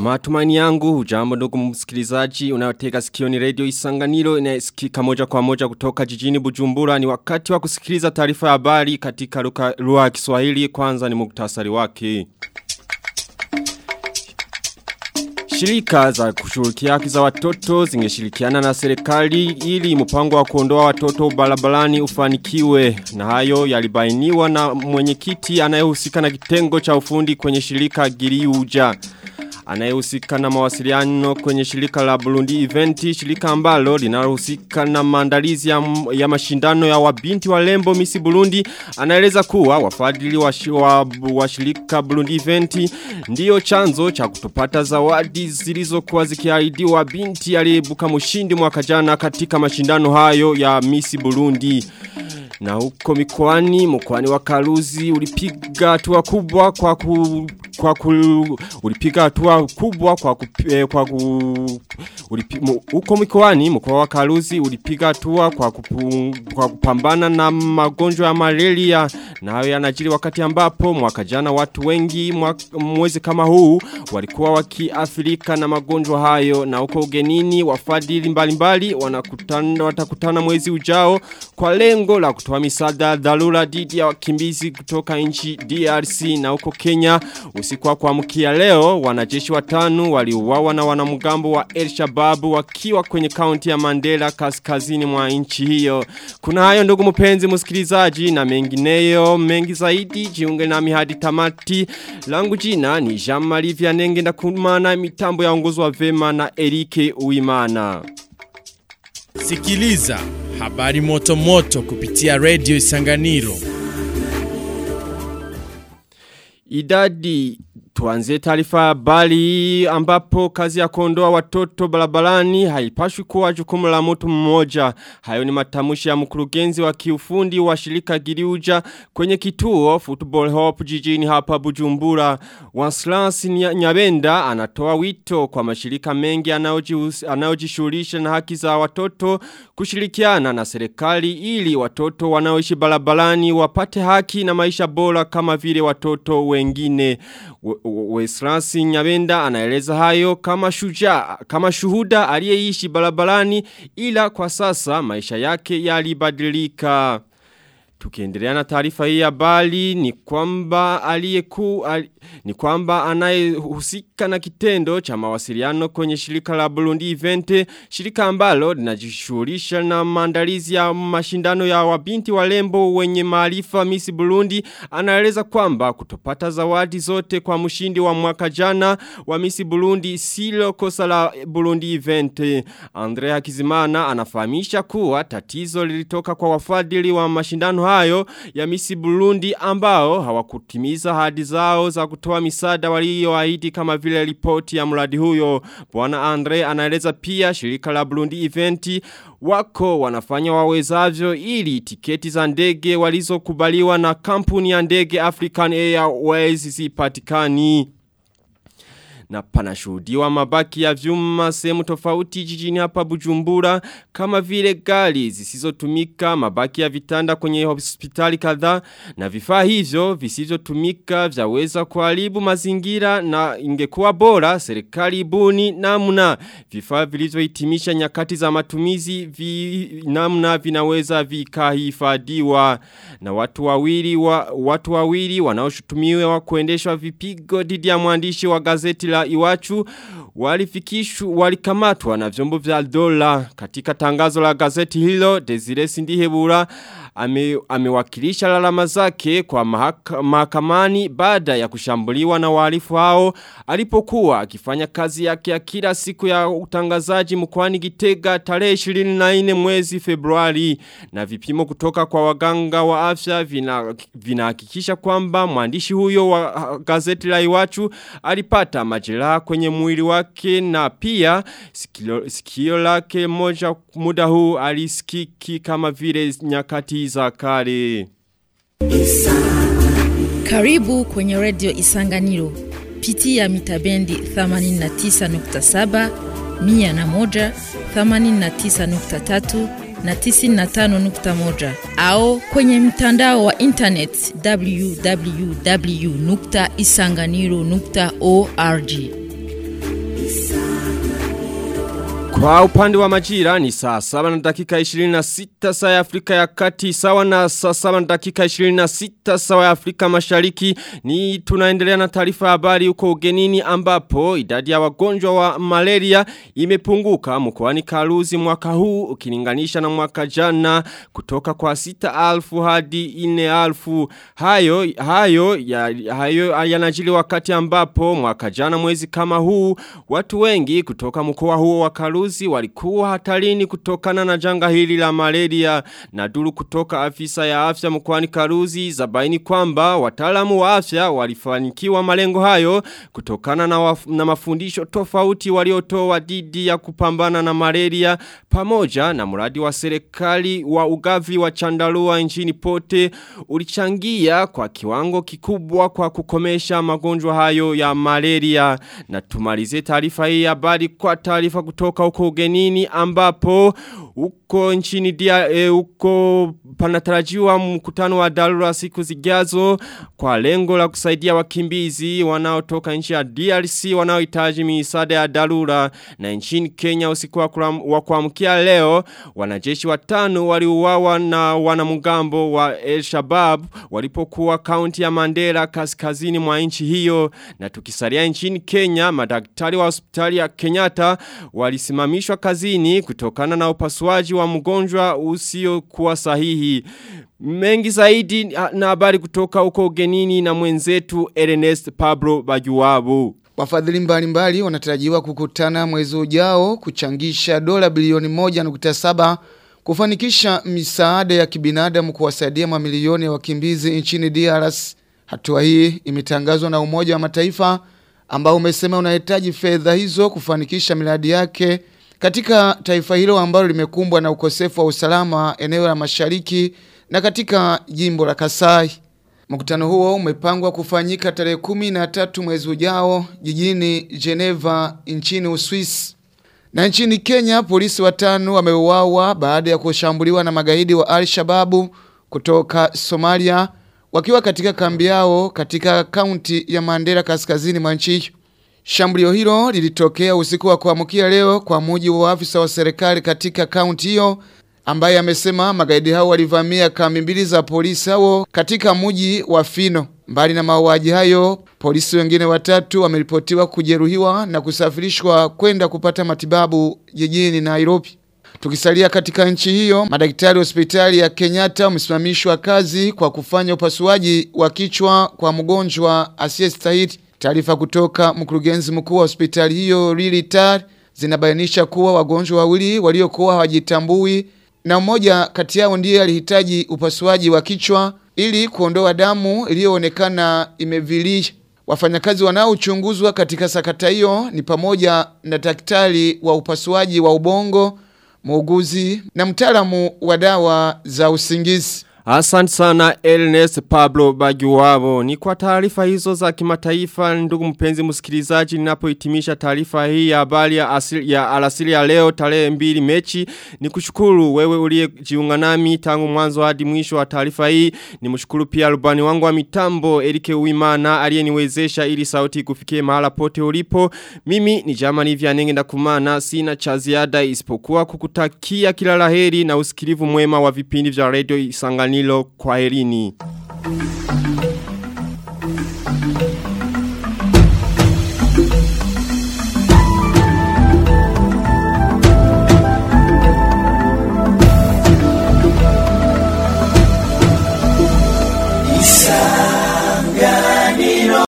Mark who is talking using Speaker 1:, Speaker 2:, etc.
Speaker 1: Matumaini yangu hujambo ndugu msikilizaji unayotega sikioni radio Isanganiro inasikika moja kwa moja kutoka jijini Bujumbura ni wakati wa kusikiliza taarifa ya habari katika lugha ya Kiswahili kwanza ni muktasari wake. Shirika za kushughulikia haki za watoto zingeshirikiana na serikali ili mpango wa kuondoa watoto barabarani ufanikiwe na hayo yalibainiwa na mwenyekiti anayehusika na kitengo cha ufundi kwenye shirika Giriuja anayehusika na mawasiliano kwenye shirika la Burundi Eventi, shirika ambalo linalohusika na maandalizi ya, ya mashindano ya wabinti wa lembo Misi Burundi, anaeleza kuwa wafadhili wa, wa, wa shirika Burundi Eventi ndiyo chanzo cha kutopata zawadi zilizokuwa zikiahidiwa binti aliyebuka mshindi mwaka jana katika mashindano hayo ya Misi Burundi. Na huko mikoani, mkoani wa Karuzi ulipiga hatua kubwa kwa ku, kwa ku, ulipiga hatua kubwa kwa ku, eh, kwa ku, ulipi, mu, huko mikoani, mkoa wa Karuzi ulipiga hatua kwa, kupu, kwa kupambana na magonjwa ya malaria na hayo yanajiri wakati ambapo mwaka jana watu wengi mwaka, mwezi kama huu walikuwa wakiathirika na magonjwa hayo na huko ugenini wafadhili mbalimbali wanakutana watakutana mwezi ujao kwa lengo la kutoa misaada dharura dhidi ya wakimbizi kutoka nchi DRC na huko Kenya usiku wa kuamkia leo wanajeshi watano waliuawa na wanamgambo wa El Shabab wakiwa kwenye kaunti ya Mandela kaskazini mwa nchi hiyo kuna hayo ndugu mpenzi msikilizaji na mengineyo mengi zaidi jiunge nami hadi tamati langu jina ni Jean-Marie Vianenge na kumana mitambo ya ongozwa vema na Erike Uimana
Speaker 2: Sikiliza habari moto moto kupitia Radio Isanganiro.
Speaker 1: Idadi tuanzie taarifa habari ambapo kazi ya kuondoa watoto barabarani haipashwi kuwa jukumu la mtu mmoja. Hayo ni matamushi ya mkurugenzi wa kiufundi wa shirika Giriuja kwenye kituo Football Hope jijini hapa Bujumbura. Wanslas Nyabenda anatoa wito kwa mashirika mengi anayojishughulisha na haki za watoto kushirikiana na serikali ili watoto wanaoishi barabarani wapate haki na maisha bora kama vile watoto wengine. Weslasi Nyabenda anaeleza hayo kama shuja, kama shuhuda aliyeishi barabarani ila kwa sasa maisha yake yalibadilika. Tukiendelea na taarifa hii ya bali ni kwamba aliyeku ali, ni kwamba anayehusika na kitendo cha mawasiliano kwenye shirika la Burundi Event shirika ambalo linajishughulisha na maandalizi ya mashindano ya wabinti walembo wenye maarifa Miss Burundi anaeleza kwamba kutopata zawadi zote kwa mshindi wa mwaka jana wa Miss Burundi silo kosa la Burundi Event Andrea Kizimana anafahamisha kuwa tatizo lilitoka kwa wafadhili wa mashindano hayo ya Misi Burundi ambao hawakutimiza hadi zao za kutoa misada walioahidi kama vile ripoti ya mradi huyo. Bwana Andre anaeleza pia shirika la Burundi Eventi wako wanafanya wawezavyo ili tiketi za ndege walizokubaliwa na kampuni ya ndege African Airways zipatikani na panashuhudiwa mabaki ya vyuma sehemu tofauti jijini hapa Bujumbura kama vile gari zisizotumika mabaki ya vitanda kwenye hospitali kadhaa na vifaa hivyo visivyotumika vyaweza kuharibu mazingira na ingekuwa bora serikali ibuni namna vifaa vilivyohitimisha nyakati za matumizi vi, namna vinaweza vikahifadhiwa na watu wawili wa, watu wawili wanaoshutumiwa kuendeshwa vipigo dhidi ya mwandishi wa gazeti la Iwachu walifikishwa walikamatwa na vyombo vya dola katika tangazo la gazeti hilo Desire Sindihebura ame, amewakilisha lalama zake kwa mahaka, mahakamani baada ya kushambuliwa na wahalifu hao alipokuwa akifanya kazi yake ya kila siku ya utangazaji mkoani Gitega tarehe 24 mwezi Februari na vipimo kutoka kwa waganga wa afya vinahakikisha vina kwamba mwandishi huyo wa gazeti la Iwachu alipata majeraha kwenye mwili wake na pia sikio, sikio lake moja muda huu alisikiki kama vile nyakati za kale.
Speaker 3: Karibu kwenye Radio Isanganiro. Pitia mitabendi 89.7, 101, 89.3 na 95.1 au kwenye mtandao wa internet www.isanganiro.org.
Speaker 1: Kwa upande wa majira ni saa 7 na dakika 26 saa ya Afrika ya kati sawa na saa 7 na dakika 26 saa ya Afrika mashariki ni tunaendelea na taarifa ya habari huko ugenini ambapo idadi ya wagonjwa wa malaria imepunguka mkoani Karuzi mwaka huu ukilinganisha na mwaka jana kutoka kwa 6000 hadi 4000 hayo hayo ya, hayo yanajili wakati ambapo mwaka jana mwezi kama huu watu wengi kutoka mkoa huo wa Karuzi walikuwa hatarini kutokana na janga hili la malaria na duru kutoka afisa ya afya mkoani Karuzi zabaini kwamba wataalamu wa afya walifanikiwa malengo hayo kutokana na, waf, na mafundisho tofauti waliotoa dhidi ya kupambana na malaria pamoja na mradi wa serikali wa ugavi wa chandarua nchini pote ulichangia kwa kiwango kikubwa kwa kukomesha magonjwa hayo ya malaria na tumalize taarifa hii habari kwa taarifa kutoka huko ugenini ambapo uko nchini dia e, uko panatarajiwa mkutano wa dharura siku zijazo kwa lengo la kusaidia wakimbizi wanaotoka nchi ya DRC wanaohitaji misaada ya dharura na nchini Kenya usiku wa kuamkia leo wanajeshi watano waliuawa na wanamgambo wa El Shabab walipokuwa kaunti ya Mandera kaskazini mwa nchi hiyo na tukisalia nchini Kenya madaktari wa hospitali ya Kenyatta walisimamishwa kazini kutokana na upasuaji wa mgonjwa usio kuwa sahihi. Mengi zaidi na habari kutoka huko ugenini na mwenzetu Ernest Pablo Bajuwabu.
Speaker 4: Wafadhili mbalimbali wanatarajiwa kukutana mwezi ujao kuchangisha dola bilioni moja nukta saba kufanikisha misaada ya kibinadamu kuwasaidia mamilioni ya wakimbizi nchini DRC. Hatua hii imetangazwa na Umoja wa Mataifa ambao umesema unahitaji fedha hizo kufanikisha miradi yake katika taifa hilo ambalo limekumbwa na ukosefu wa usalama eneo la mashariki na katika jimbo la Kasai. Mkutano huo umepangwa kufanyika tarehe kumi na tatu mwezi ujao jijini Geneva nchini Uswisi. Na nchini Kenya polisi watano wameuawa baada ya kushambuliwa na magaidi wa Al-Shababu kutoka Somalia wakiwa katika kambi yao katika kaunti ya Mandera kaskazini mwa nchi hiyo. Shambulio hilo lilitokea usiku wa kuamkia leo kwa mujibu wa afisa wa serikali katika kaunti hiyo ambaye amesema magaidi hao walivamia kambi mbili za polisi hao katika mji wa Fino. Mbali na mauaji hayo, polisi wengine watatu wameripotiwa kujeruhiwa na kusafirishwa kwenda kupata matibabu jijini Nairobi. Tukisalia katika nchi hiyo, madaktari hospitali ya Kenyatta wamesimamishwa kazi kwa kufanya upasuaji wa kichwa kwa mgonjwa asiyestahili. Taarifa kutoka mkurugenzi mkuu wa hospitali hiyo Lili Tar zinabainisha kuwa wagonjwa wawili waliokuwa hawajitambui na mmoja kati yao ndiye alihitaji upasuaji wa kichwa ili kuondoa damu iliyoonekana imevilia. Wafanyakazi wanaochunguzwa katika sakata hiyo ni pamoja na daktari wa upasuaji wa ubongo, muuguzi na mtaalamu wa dawa za usingizi.
Speaker 1: Asante sana Ernest Pablo Bajuwabo. Ni kwa taarifa hizo za kimataifa ndugu mpenzi msikilizaji ninapohitimisha taarifa hii ya habari ya asili ya alasiri ya leo tarehe mbili mechi. Ni kushukuru wewe uliyejiunga nami tangu mwanzo hadi mwisho wa taarifa hii. Ni mshukuru pia rubani wangu wa mitambo Erike Uimana aliyeniwezesha ili sauti kufikie mahala pote ulipo. Mimi ni Jamani Vyanenge ndakumana sina cha ziada isipokuwa kukutakia kila laheri na usikilivu mwema wa vipindi vya radio Isangani Danilo kwa herini.